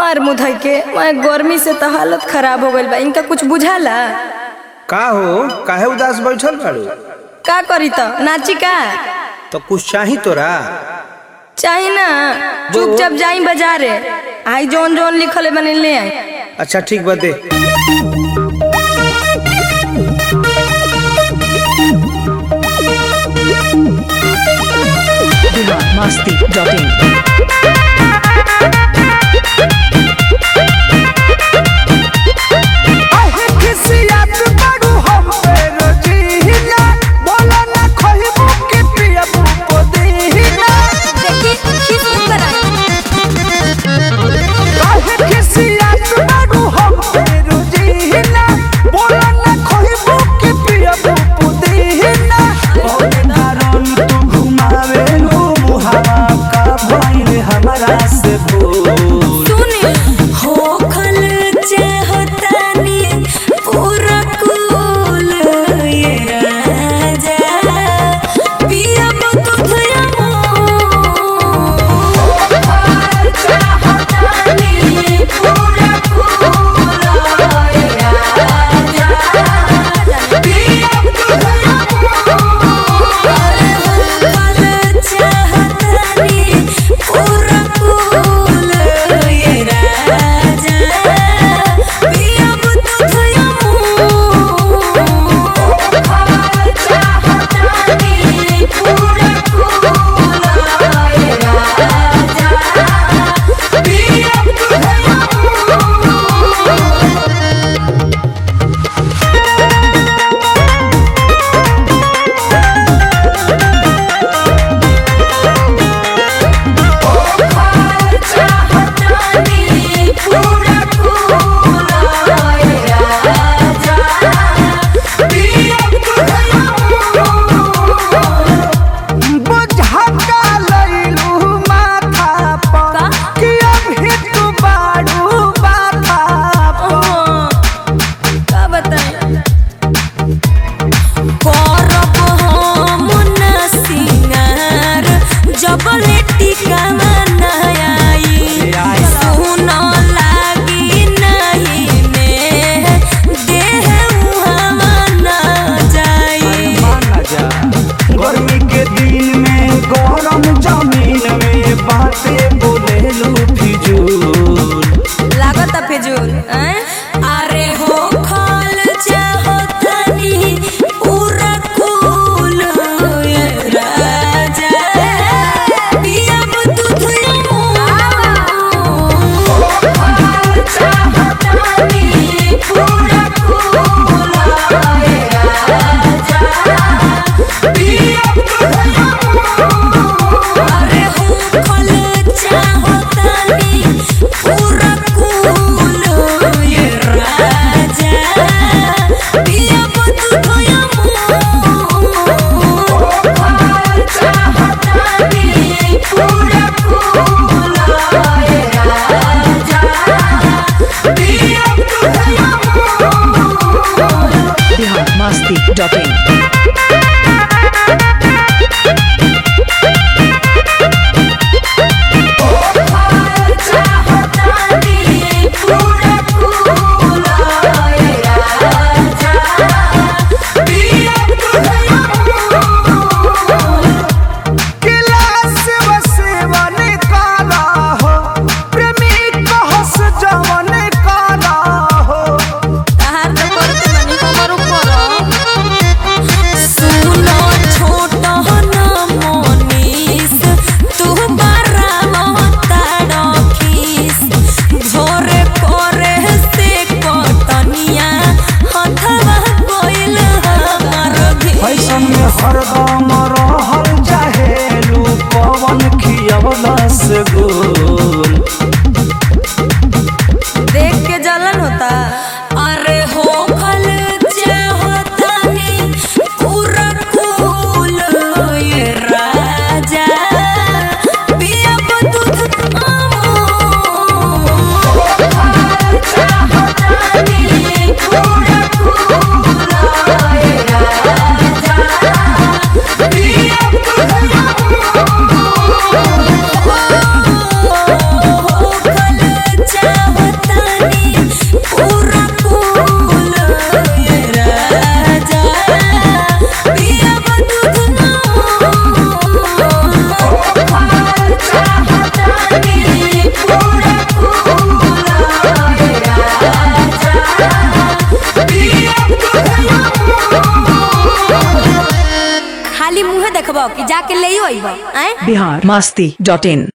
मार मुधई के मैं गर्मी से तो हालत खराब हो गइल बा इनका कुछ बुझाला का हो काहे उदास बैठल बाड़ू का करी तो नाची का तो कुछ चाही तोरा चाही ना चुपचाप जाई बाजारे आई जौन जौन लिखल है बने ले आई अच्छा ठीक बा दे biharmasti.in देखी खीस ऊपर आई हमरा से बोल मुंहे देखबो कि जाके ले अइबो आए बिहार मस्ती डॉट इन